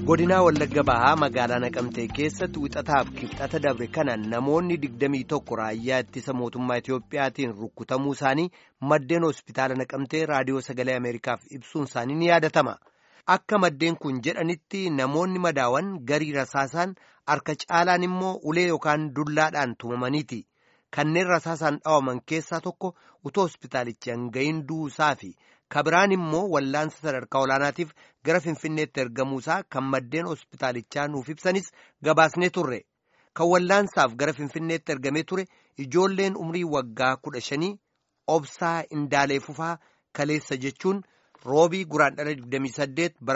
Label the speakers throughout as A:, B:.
A: godinaa wallagga bahaa magaalaa naqamtee keessatti wixataaf kibxata dabre kana namoonni digdamii tokko raayyaa ittisa mootummaa itiyoophiyaatiin rukkutamuu isaanii maddeen hospitaala naqamtee raadiyoo sagalee ameerikaaf ibsuun isaanii ni yaadatama akka maddeen kun jedhanitti namoonni madaawan garii rasaasaan harka caalaan immoo ulee yookaan dullaadhaan tumamaniiti kanneen rasaasaan dhawaman keessaa tokko utoo hospitaalichi hanga'iin duusaa fi kabiraan immoo wallaansa sadarkaa olaanaatiif gara finfinneetti ergamuusaa kan maddeen hospitaalichaa nuuf ibsanis gabaasnee turre kan wallaansaaf gara finfinneetti ergamee ture ijoolleen umrii waggaa kudha shanii obsaa indaalee fufaa kaleessa jechuun roobii guraandhala 28 bara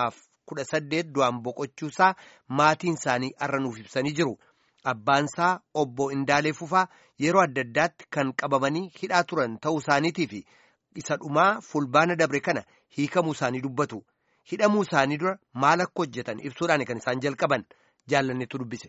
A: 2018 du'aan boqochuusaa maatiin isaanii har'a nuuf ibsanii jiru. Abbaansaa obbo Indaalee Fufaa yeroo adda addaatti kan qabamanii hidhaa turan ta'uu isaaniitii fi isa dhumaa fulbaana dabre kana hiikamuu isaanii dubbatu. Hidhamuu isaanii dura maal akka hojjetan ibsuudhaan kan isaan jalqaban jaallanneetu dubbise.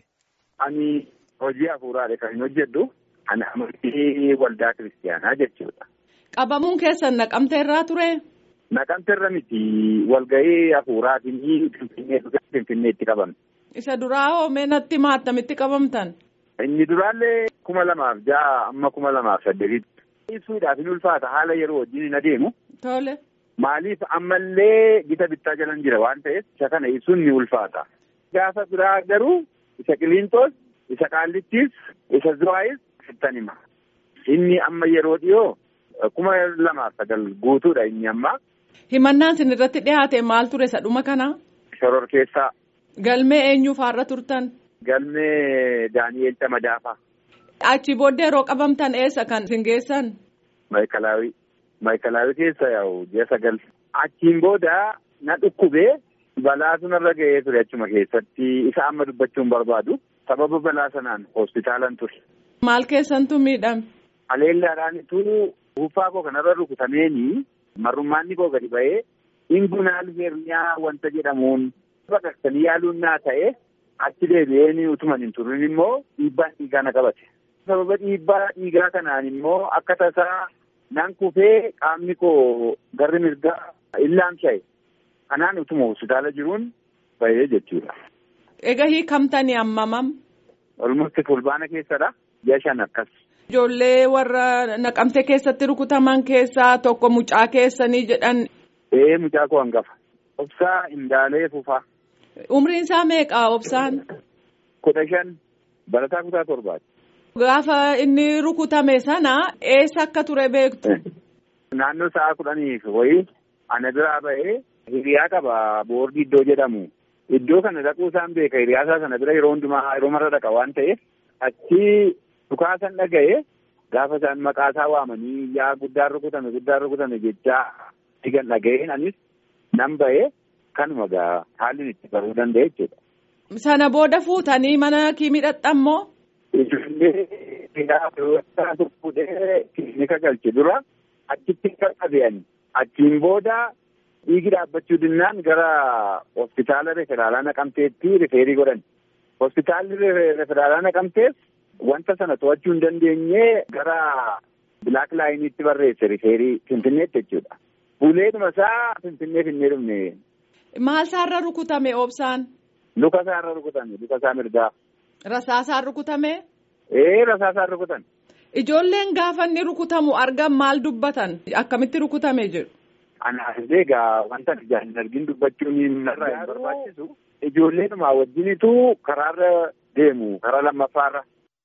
B: Ani hojii hafuuraadha kan hin hojjedhu. Ani amantii waldaa kiristaanaa jechuudha.
C: Qabamuun keessan naqamtee irraa ture?
B: Naqamtee irra miti walgahii hafuuraatiin finfinneetti qabamne.
C: Isa duraa hoo mee natti maattamitti qabamtan?
B: Inni duraallee kuma lamaaf ja'a amma kuma lamaaf saddeetitti. Ibsuudhaaf hin ulfaata haala yeroo wajjin hin adeemu.
C: Tole.
B: Maaliif ammallee gita bittaa jalan jira waan ta'eef isa kana ibsuun ni ulfaata. Gaafa biraa garuu isa qiliintoos, isa qaallittiis, isa zuwaayis sittan hima. Inni amma yeroo dhiyoo kuma lamaaf sagal guutuudha inni amma.
C: Himannaan isin irratti dhiyaate maal ture isa dhuma kana?
B: Shoror keessaa.
C: Galmee eenyu faarra turtan?
B: Galmee Daani'eel Tamadaafaa.
C: Achi booddee yeroo qabamtan eessa kan isin geessan?
B: Maayikalaawii. Maayikalaawii keessa yaa'u ji'a sagal. Achiin booda na dhukkubee balaa sunarra ga'ee ture achuma keessatti isa amma dubbachuun barbaadu. Sababa balaa sanaan hospitaalan ture.
C: Maal keessantu miidhame?
B: Aleellaadhaanitu buuffaa koo kanarra rukutameeni marrummaanni koo gadi ba'ee ingunaal herniyaa wanta jedhamuun baqaqsanii yaaluun naa ta'e achi deebi'ee utuman hin turin immoo dhiibbaan dhiigaa na qabate. Sababa dhiibbaa dhiigaa kanaan immoo akka tasaa nan kufee qaamni koo garri mirgaa illaamsha'e. Kanaan utuma hospitaala jiruun bahee jechuudha.
C: Egaa hiikamtanii ammamam?
B: Olmutti fulbaana keessadha. Ji'a shan akkas.
C: Ijoollee warra naqamte keessatti rukutaman keessaa tokko mucaa keessanii jedhan.
B: Ee mucaa koo hangafa. Obsaa Indaalee Fufaa.
C: Umriin isaa meeqa obsaan?
B: Kudha shan barataa kutaa torbaati.
C: Gaafa inni rukutame sana eessa akka ture beektu?
B: Naannoo sa'a kudhaniif wayii ana biraa ba'ee hiriyaa qaba boordii iddoo jedhamu. Iddoo kana dhaquu isaan beeka hiriyaa isaa sana bira yeroo hundumaa yeroo marra dhaqa waan ta'eef achi dhukaasan dhaga'ee gaafa isaan maqaa isaa waamanii yaa guddaan rukutame guddaan rukutame jechaa digan dhaga'een anis nan ba'ee kanuma gaa haalli itti baruu danda'e jechuudha.
C: Sana booda fuutanii mana kiimii dhadhammoo?
B: Ijoollee hidhaa fuudhee kilinika galche dura achitti qaqqabe'ani. Achiin booda dhiigi dhaabbachuu dinnaan gara hospitaala referaalaa naqamteetti rifeerii godhan. Hospitaalli referaalaa naqamtees wanta sana to'achuu hin dandeenye gara bilaak laayiniitti barreesse rifeerii finfinneetti jechuudha. Buleedhuma isaa finfinnee finnee dhumne.
C: Maal isaarra rukutame obsaan?
B: Luka isaarra rukutame luka isaa mirgaa.
C: Rasaasaan rukutame?
B: Ee rasaasaan rukutan.
C: Ijoolleen gaafa inni rukutamu argan maal dubbatan? Akkamitti rukutame jedhu?
B: Anaaf egaa wanta ijaan hin argin dubbachuun narraa hin barbaachisu. Ijoolleedhuma wajjinitu karaarra deemu karaa lammaffaarra.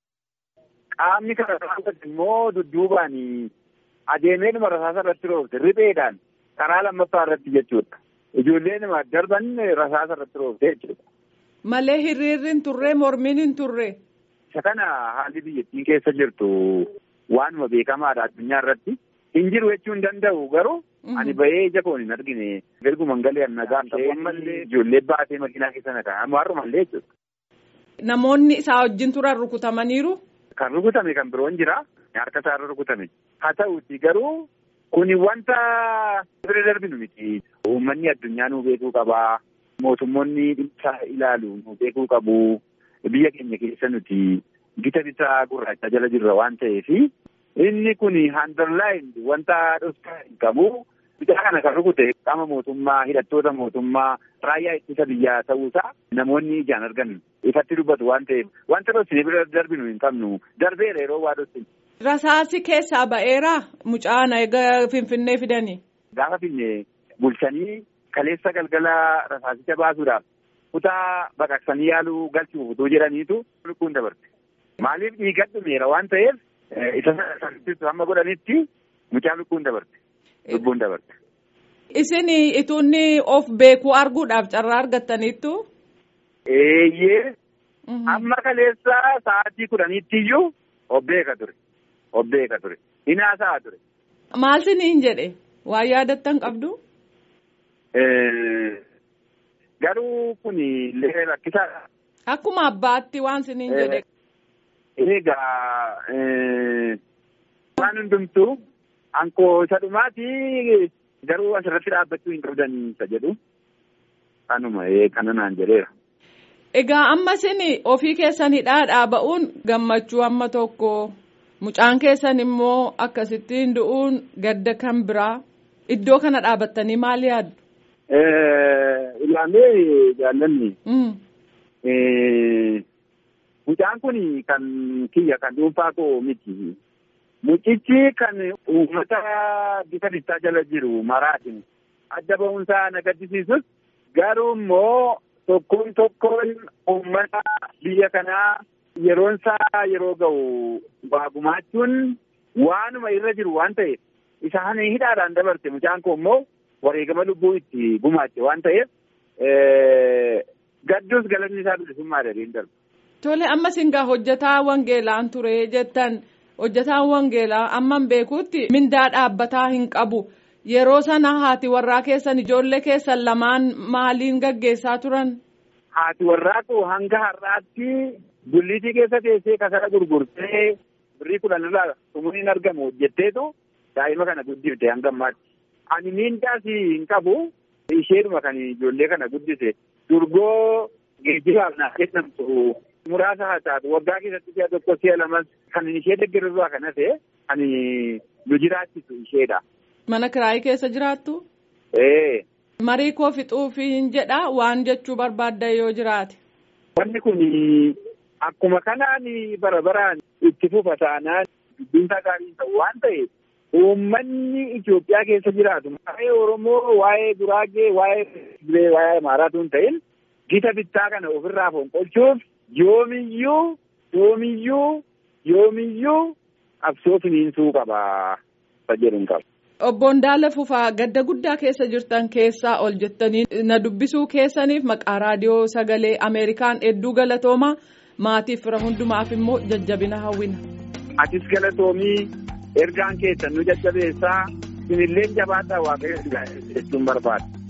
B: Qaamni karaa irratti immoo dudduubaan adeemeedhuma rasaasa irratti roobte ripheedhaan karaa lammaffaa irratti jechuudha. Ijoolleedhuma darban rasaasa irratti roobte jechuudha.
C: Malee hiriirri hin turre mormiin hin turre.
B: Isa kana haalli biyyattiin keessa jirtu waanuma beekamaadha addunyaa irratti. Hin jiru jechuu hin danda'u garuu ani bahee ija koon hin argine erguman galee nagaa ta'e ijoollee baatee makiinaa keessa na kaa'amu har'umallee jechuudha.
C: Namoonni isaa wajjin turan rukutamaniiru.
B: Kan rukutame kan biroon jira harka isaarra rukutame. Haa ta'uuti garuu kuni wanta bira darbinu miti. Uummanni addunyaa nuu beekuu qabaa. Mootummoonni dhimma ilaalu nuu beekuu qabu. Biyya keenya keessa nuti gita bitaa gurraacha jala jirra waan ta'eef inni kun handarlaayin wanta dhoksaa hin qabu Mucaa kana kan rukute qaama mootummaa hidhattoota mootummaa raayyaa ittisa biyyaa ta'uusaa namoonni ijaan argan ifatti dubbatu waan ta'eef wanta dhoksine bira darbinu hin qabnu darbeera yeroo waa dhoksine.
C: Rasaasi keessaa ba'eera mucaan egaa finfinnee fidanii.
B: Gaafa finne bulchanii kaleessa galgala rasaasicha baasuudhaaf kutaa baqaqsanii yaaluu galchuuf utuu jedhaniitu lubbuun dabarte. Maaliif dhiiga dhumeera waan ta'eef isa sanattis hamma godhanitti mucaa lubbuun dabarte. Lubbuun dabarte.
C: Isin ituunni of beekuu arguudhaaf carraa argattaniittu.
B: Eeyyee. Amma kaleessa sa'aatii kudhaniitti iyyuu of beeka ture. Of beeka ture. Hinaasa'a ture.
C: Maal siniin jedhe waan yaadattan qabdu.
B: Garuu kun illee rakkisaadha.
C: Akkuma abbaatti waan siniin jedhe.
B: Egaa waan hundumtuu ankoo isa dhumaati garuu asirratti dhaabbachuu hin qabdan isa jedhu kanuma kana naan jedheera.
C: Egaa amma isin ofii keessan hidhaadhaa ba'uun gammachuu amma tokko mucaan keessan immoo akkasittiin du'uun gadda kan biraa iddoo kana dhaabattanii maal yaaddu?
B: Ilaalee jaallanni. Mucaan kun kan kiyya kan dhuunfaa koo miti. Mucichi kan uummata bifa bittaa jala jiru maraatiin adda ba'uunsaa na gaddisiisus garuu immoo tokkoon tokkoon uummata biyya kanaa yeroon isaa yeroo ga'u waa gumaachuun waanuma irra jiru waan ta'eef isaan hidhaadhaan dabarte mucaan koo immoo wareegama lubbuu itti gumaache waan ta'eef gaddus galanni isaa bilisummaa dhabeen darba.
C: Tole amma singaa hojjetaa wangeelaan ture jettan hojjetaan wangeelaa amman beekuutti mindaa dhaabbataa hin qabu yeroo sana haati warraa keessan ijoollee keessan lamaan maaliin gaggeessaa turan.
B: Haati warraa koo hanga har'aatti gulliitii keessa teessee kasara gurgurtee birrii kudhan irraa xumuriin argamu hojjetteetu daa'ima kana guddifte hanga ammaatti. Ani mindaas hin qabu isheedhuma kan ijoollee kana guddise durgoo geejjibaaf naaf kennamtu. muraasa haa taatu waggaa keessatti si'a tokko si'a lamas kan ishee deeggarurraa kan hafe kan nu jiraachisu isheedha.
C: Mana kiraayii keessa jiraattu?
B: Ee.
C: Marii koo fixuufiin jedha waan jechuu barbaadda yoo jiraate.
B: Wanni kun akkuma kanaan bara baraan itti fufa taanaan dubbiinsaa gaarii ta'u waan ta'eef uummanni Itoophiyaa keessa jiraatu waa'ee Oromoo, waa'ee Guraagee, waa'ee Tigree, waa'ee Amaaraatu hin ta'in gita bittaa kana ofirraa fonqolchuuf yoomiyyuu yoomiyyuu yoomiyyuu qabsoo finiinsuu qaba jedhuun qaba.
C: Obbo Ndaala Fufaa gadda guddaa keessa jirtan keessaa ol jettanii na dubbisuu keessaniif maqaa raadiyoo sagalee Ameerikaan hedduu galatooma maatiif fira hundumaaf immoo jajjabina hawwina.
B: Atis galatoomii ergaan keessan nu jajjabeessaa sinillee jabaadhaa waaqayyo jechuun barbaada.